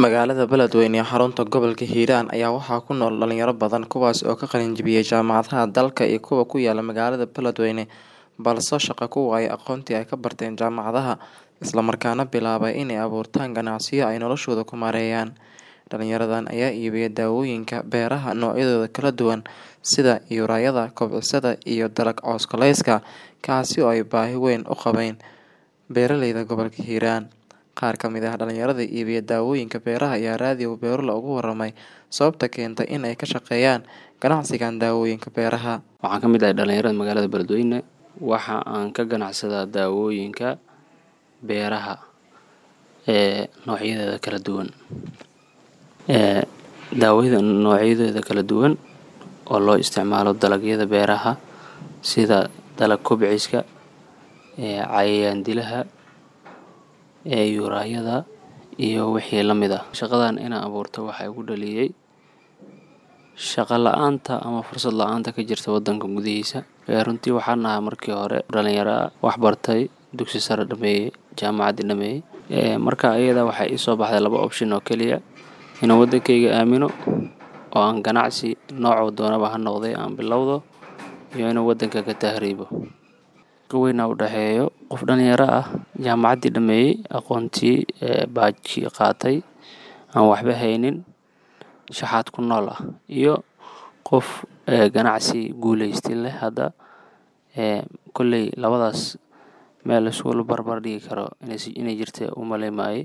Magaalada Beledweyne ee xarunta gobolka Hiiraan ayaa waxaa ku nool dhalinyaro badan kuwaas oo ka qalin jabiyay jaamacadaha dalka iyo kuwa ku yaala magaalada Beledweyne balse shaqo ku waayay aqoontii ay ka barteen jaamacadaha isla markaana bilaabay inay abuurtaan ganacsiyo ay noloshooda ku maareeyaan. Dhalinyaradan ayaa iibiya dawooyinka beeraha noocyadooda kala duwan sida yuurayada, kobocisyada iyo dalag cawska kaasi oo ay baahi weyn u qabeen beeraleyda gobolka Hiiraan. Qaar ka mid ah dhalinyarada iibiya dawooyinka beeraha ayaa raadiyo Beerlo uga warramay sababta keentay in ay ka shaqeeyaan ganacsigan dawooyinka beeraha. Waxaan ka mid ahay dhalinyarada magaalada Beledweyne waxa aan ka ganacsadaa dawooyinka beeraha ee noocyadeeda kala duwan. Ee daawada noocyadeeda kala duwan oo loo isticmaalo dalagyada beeraha sida dalag kobciska, ee cayayaan dilaha, ee yuurayada iyo wixii la mid ah. Shaqadan inaan abuurto waxaa igu dhaliyay shaqo la'aanta ama fursad la'aanta ka jirta waddanka gudihiisa. Ee runtii waxaan ahaa markii hore dhalinyaro ah wax bartay dugsi sare dhameeyay jaamacad dhameeyay. Ee marka ayada waxaa ii soo baxday laba option oo keliya inaan waddankayga aamino oo aan ganacsi noocu doonaba ha noqday aan bilowdo iyo inaan waddanka ka tahriibo. Farqi weyn u dhexeeyo qof dhalinyaro ah jaamacaddii dhameeyay aqoontii ee baajkii qaatay aan waxba haynin shaxaad ku nool ah iyo qof ee ganacsi guuleystay leh hadda ee kolley labadaas meel la isku barbar dhigi karo inay inay jirto u maleymaayay.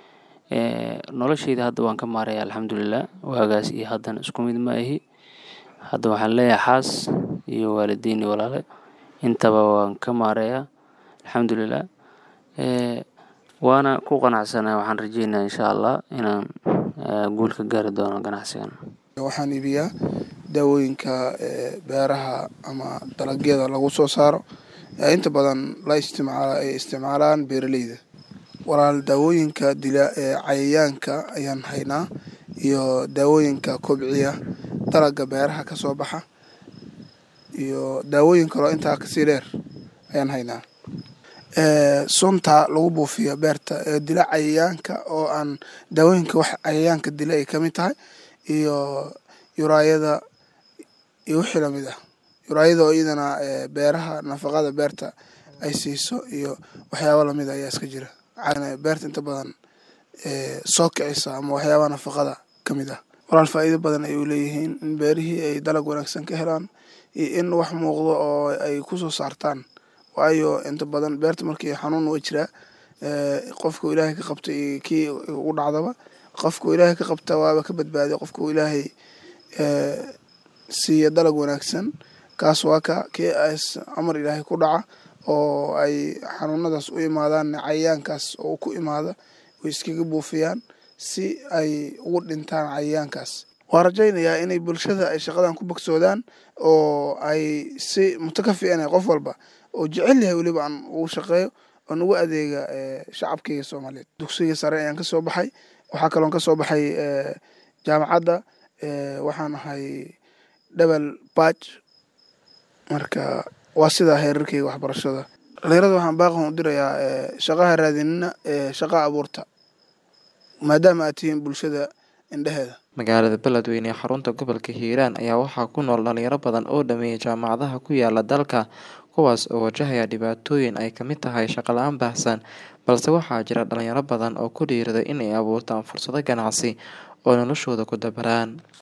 Ee noloshayda hadda waan ka maareeyaa alxamdulillah waagaas iyo haddana isku mid ma ahi. Hadda waxaan leeyahay xaas iyo waalidiin iyo walaalo intaba waan ka maareeyaa alxamdulillah. Ee waana ku qanacsanahay waxaan rajeynayaa insha Allah inaan guul ka gaari doono ganacsigan. Waxaan iibiyaa dawooyinka ee beeraha ama dalagyada lagu soo saaro ee inta badan la isticmaalo ay isticmaalaan beeraleyda. Walaal dawooyinka dila ee cayayaanka ayaan haynaa iyo dawooyinka kobciya dalagga beeraha ka soo baxa iyo daawooyin kale oo intaa kasii dheer ayaan haynaa. Ee sunta lagu buufiyo beerta ee dila cayayaanka oo aan daawooyinka wax cayayaanka dila ay ka mid tahay iyo yuurayada iyo wixii la mid ah. Yuurayada oo iyadana ee beeraha nafaqada beerta ay siiso iyo waxyaabo la mid ah ayaa iska jira. Beerta inta badan ee soo kicisa ama waxyaabaha nafaqada ka mid ah. Walaal faa'iido badan ay u leeyihiin in beerihii ay dalag wanaagsan ka helaan iyo in wax muuqdo oo ay ku soo saartaan. Waayo inta badan beerta markii xanuun way jiraa ee qofka Ilaahay ka qabtay iyo kii ugu dhacdaba qofka Ilaahay ka qabta waaba ka badbaaday qofka Ilaahay ee siiya dalag wanaagsan kaas waa ka kii ays amar Ilaahay ku dhaca oo ay xanuunadaas u imaadaan cayayaankaas oo ku imaada way iskaga buufiyaan si ay ugu dhintaan cayayaankaas. Waan rajaynayaa inay bulshada ay shaqadan ku bogsoodaan oo ay si mutakafiyan qof walba oo jecel yahay weliba aan ugu shaqeeyo oo ugu adeega ee shacabkayga Soomaaliyeed. Dugsiga sare ayaan ka soo baxay waxaa kaloon ka soo baxay ee jaamacadda ee waxaan ahay double batch marka waa sida heerarkayga waxbarashada. Dhalinyarada waxaan baaqan u dirayaa ee shaqaha raadinina ee shaqa abuurta maadaama aad tihiin bulshada indhaheeda. Magaalada Beledweyne ee xarunta gobolka Hiiraan ayaa waxaa ku nool dhalinyaro badan oo dhameeyay jaamacadaha ku yaala dalka kuwaas oo wajahaya dhibaatooyin ay ka mid tahay shaqo la'aan baahsan balse waxaa jira dhalinyaro badan oo ku dhiirrada in ay abuurtaan fursado ganacsi oo noloshooda ku dabaraan.